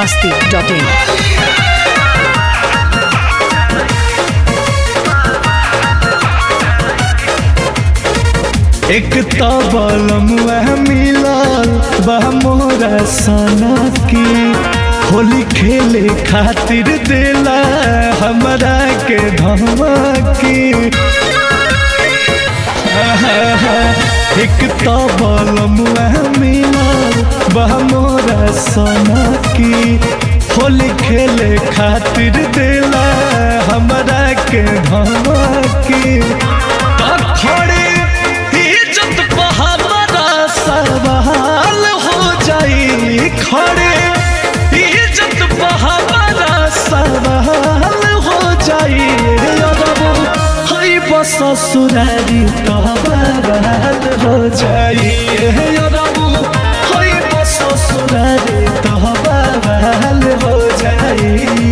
masti.in. एक तबलम वह मिलल बा मोरा सना की होली खेले खातिर देला हमरा के धमकी एक तबलम वह मिलल बा मोरा सना की होली खेले खातिर देला हमरा के धमकी त खड़े इज्जत पे हमारा सवाल हो जाई खड़े इज्जत पे हमारा सवाल हो जाई अरब हई बस ससुरारी तो बवाल हो जाई अरब हई बस ससुरारी तो बवाल हो जाई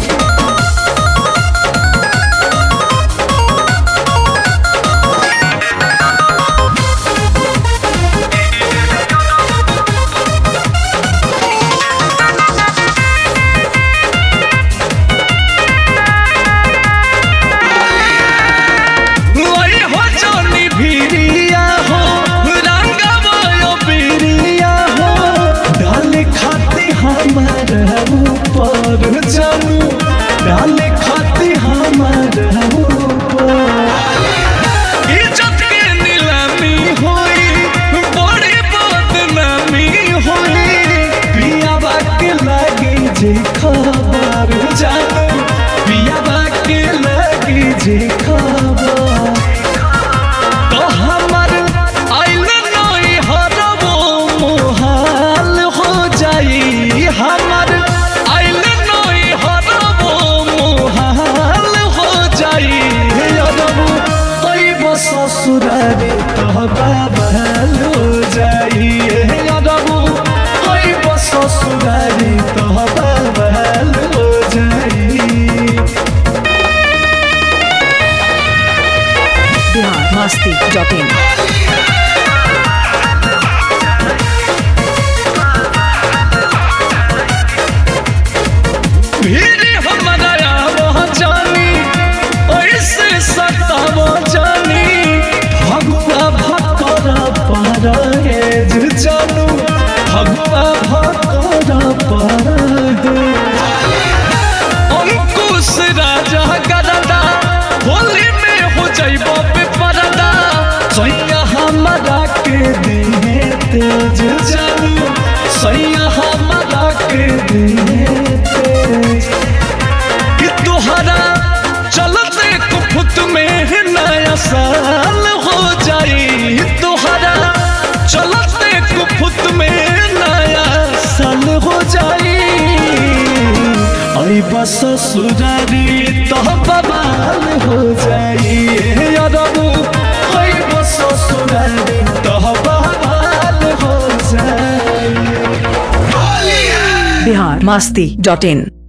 ओए हो जोनी भिरिया हो रंगवा बिरिया हो डाल खाती हमार ऊपर जानू डाल खाती हमार ऊपर इज्जत के नीलामी होई बड़ी बदनामी होई पिया के लागी जे खबर जानू पिया के लागी जे खबर तो हमर आइल नई हरबो मोहाल हो जाई हमर आइल नई हरबो मोहाल हो जाई अरबो तई बस ससुरारी तो बाबल हो जाई अरबो तई बस ससुरारी तो बाबल हो जाई Bihar masti.in. भीड़ हमारा वहाँ जानी ऐसे सताव जानी भगवा भकर पर जानू भगवा भकर पर अंकुश राजा गरदा होली में हो जाइब बेपरदा सैया हमारा के दिहे तेज जानू सैया हमारा के दिहे तेज कि तुहरा चलते कुफुत में नया साल हो जाई तुहरा चलते कुफुत में नया साल हो जाई आई बस ससुरारी तो बवाल हो जाई अरबू आई बस ससुरारी तो बवाल हो जाई Bihar masti.in.